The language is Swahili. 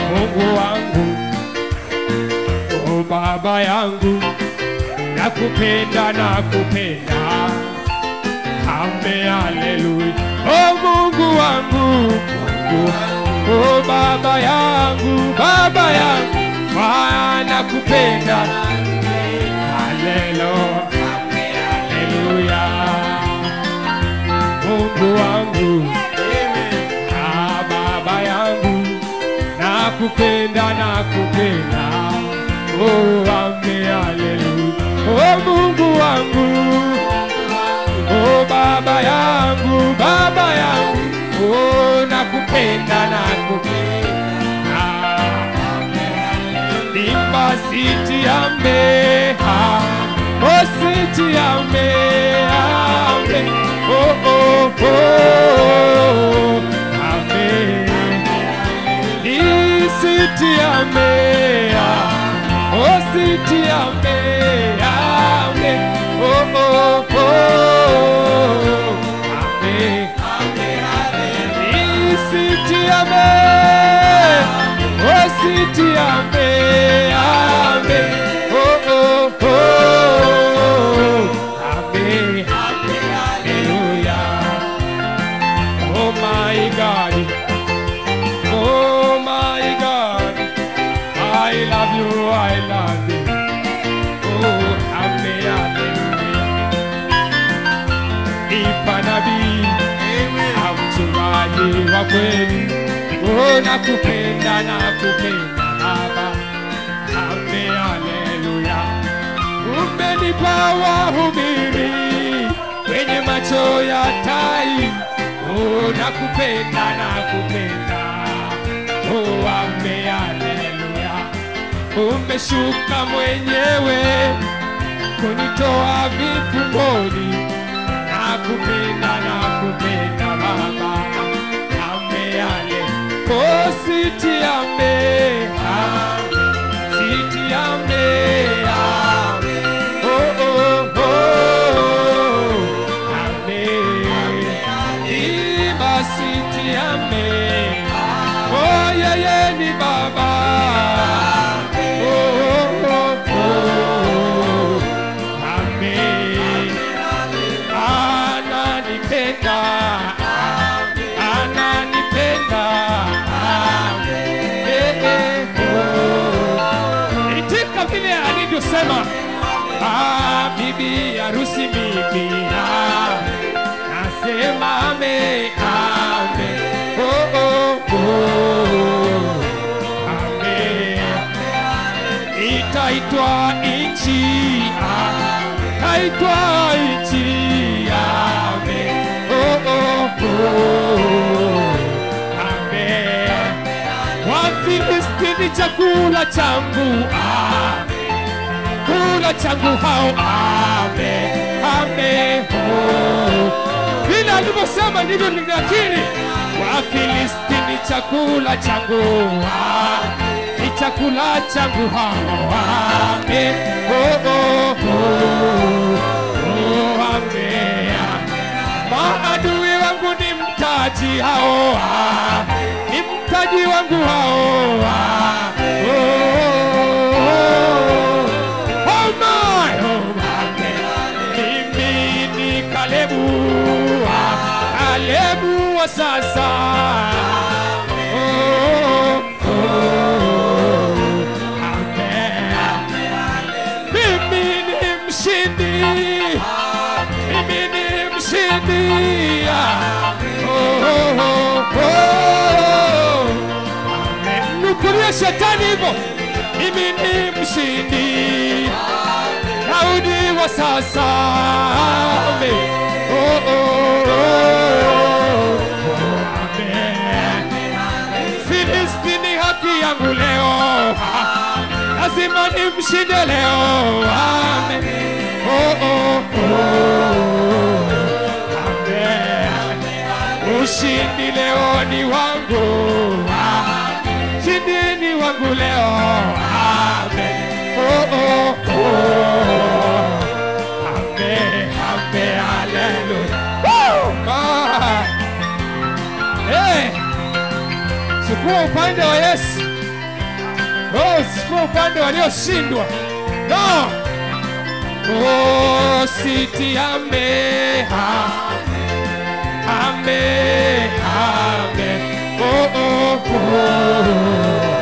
Mungu wangu, oh Baba yangu, nakupenda nakupenda, ame haleluya. Oh Mungu wangu, Mungu wangu, oh Baba yangu, Baba yangu, Bwana nakupenda, haleluya, haleluya. Mungu wangu, ah Baba yangu, nakupenda nakupenda, oh ame haleluya. Oh Mungu wangu, oh Baba yangu, Baba yangu, oh nakupenda nakupenda, limba siti ame, ah, oh siti ame, ame, oh oh oh, ame. City ame, oh city ame, ame, oh oh oh, ame, city ame, oh city ame, ame, oh oh oh, ame, hallelujah, oh my God. Oh my God, I love you, I love you. Oh, ame, hallelujah. Nipa nabii, mchungaji wa kweli. Oh, nakupenda, nakupenda Baba. Ame, haleluya. Umenipa wahubiri wenye macho ya tai. Oh, nakupenda, nakupenda. Oh, ame, haleluya. Umeshuka mwenyewe kunitoa vifungoni. Nakupenda, nakupenda Baba. Ame, hale. Oh, siti ame, ame. Siti ame, ame. Oh, oh, oh. Ame. Iba siti ame. Oh, yeye ni Baba. Oh, oh, oh, oh. Ame. Ananipenda. Ananipenda. Eh, eh, oh. Itika vile alivyosema ah, bibi harusi mimi ah, nasema ame ame oh, oh, oh. ame itaitwa nchi ah, taitwa nchi ame oh, oh, oh. ame Wafilistini chakula changu ah, kula changu hao ame ame oh. Vile alivyosema ndivyo ninakiri. Wafilistini chakula changu ah, ni chakula changu hao ame oh, oh, oh. Oh, ame maadui wangu ni mtaji hao ah, ni mtaji wangu hao ah, oh, oh, oh. Oh my, oh my. Mimi ni Kalebu ah, Kalebu wa sasa oh, oh, oh. Amen. Mimi ni mshindi mimi ni mshindi Ah, oh, oh, oh, oh. Amen. Nukulia shetani hivyo mimi ni mshindi Daudi wa sasa Amen. oh, oh, oh. Amen. Filistini haki yangu leo Ah, lazima nimshinde leo Amen. Oh, oh, oh. Amen. Ushindi leo ni wangu Ah, ushindi ni wangu leo Amen. Oh, oh, oh. Amen. Amen. Hallelujah. Woo! Ah. Hey. Chukua upande wa Yesu. sikuwa upande walioshindwa no oh, siti ame ame ame oh, oh, oh.